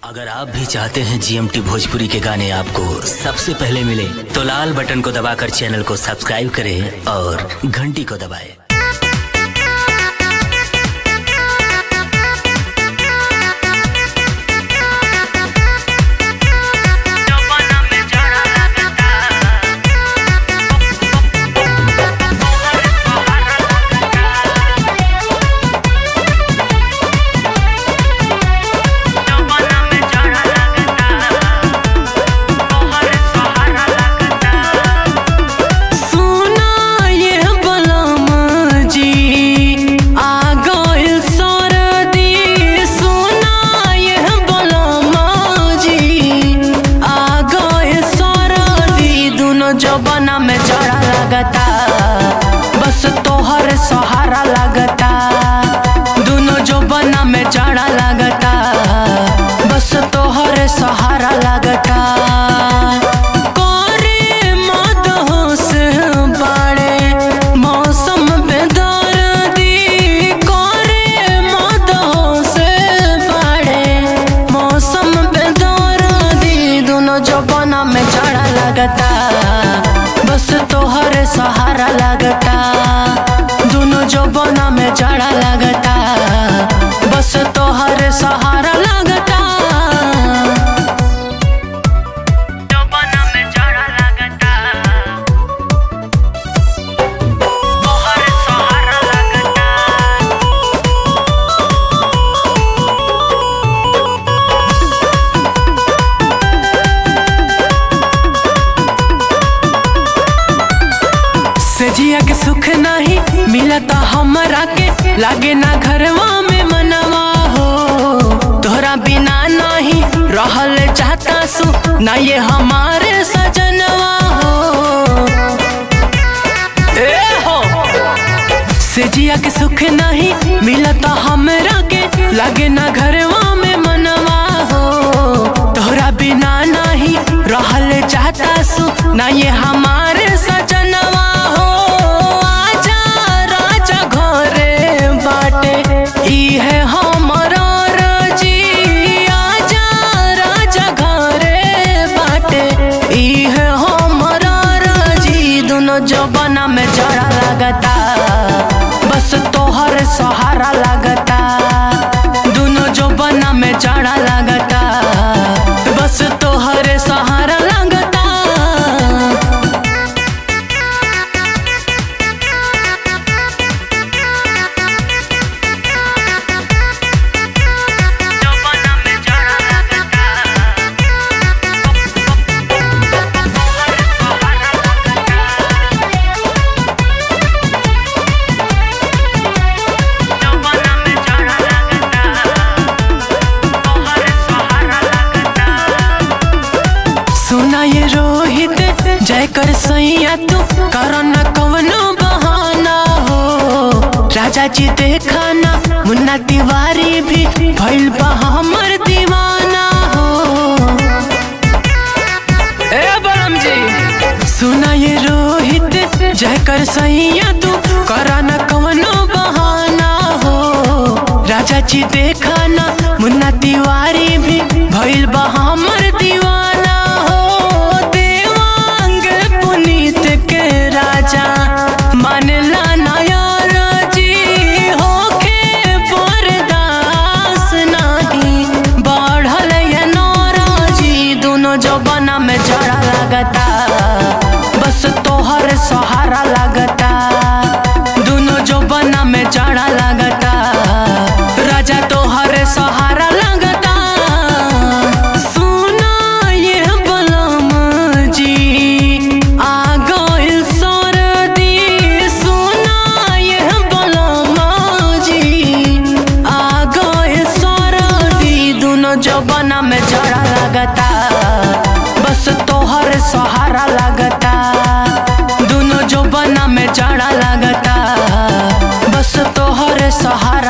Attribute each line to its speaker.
Speaker 1: अगर आप भी चाहते हैं जीएमटी भोजपुरी के गाने आपको सबसे पहले मिले तो लाल बटन को दबाकर चैनल को सब्सक्राइब करें और घंटी को दबाएं।
Speaker 2: सुना ये बलम जी आ गइल सरदी सुना ये बलम जी आ गइल सरदी दुनो जबना में जड़ा लगता बस तोहर सहारा लगता दुनो जबना में जड़ा लगता बस तोहर सहारा लगता करे मद होश बाड़े मौसम पे दर्दी करे मद होश बाड़े मौसम पे दर्दी दोनों जबाना में जड़ा लगता बस तोहर सहारा लगता दोनों जबाना में जड़ा लगता बस तोहर सहारा लगता जबाना में जड़ा लगता तोहर सहारा लगता सजिया के सुख नहीं मिलता हमरा के लागे ना घरवा में मनवा हो तोहरा बिना नहीं रहल चाहता सु ना ये हमारे सजनवा हो ए हो सजिया के सुख नहीं मिलता हमरा के लागे ना घरवा में मनवा हो तोहरा बिना नहीं रहल चाहता सु ना ये हमारे सजनवा हो आजा राजा घरे बाटे ई है हमारा रजी आजा राजा घरे बाटे ई है हमारा रजी दोनों जबाना में जड़ा लगता बस तोहर सहारा लगता दोनों जबाना में जड़ा लगता बस तोहर सहारा लगता जबाना में जड़ा लगता जबाना में जड़ा लगता तोहर सहारा लगता सुना ये रोहित जय कर सैया तू करन कवनो बहाना हो राजा जी देखा ना मुन्ना तिवारी भी भइल बा हमर दीवाना हो ए बलम जी सुना ये रोहित जय कर सैया तू करन कवनो बहाना हो राजा जी देखा ना मुन्ना तिवारी भी भइल बा हमर दीवाना हो देवांग पुनीत के राजा मानला नायर जी होखे बर्दाश्त नहीं बढ़ल ये नाराजी दोनों जबाना में जड़ा लगता बस तोहर सहारा लगता दोनों जबाना में जड़ा लगता राजा तोहर सहारा लगता सुना ये बलम जी आ गइल सरदी सुना ये बलम जी आ गइल सरदी दोनों जबाना में जड़ा लगता बस तोहर सहारा लगता दोनों जबाना में जड़ा लगता बस तोहर सहारा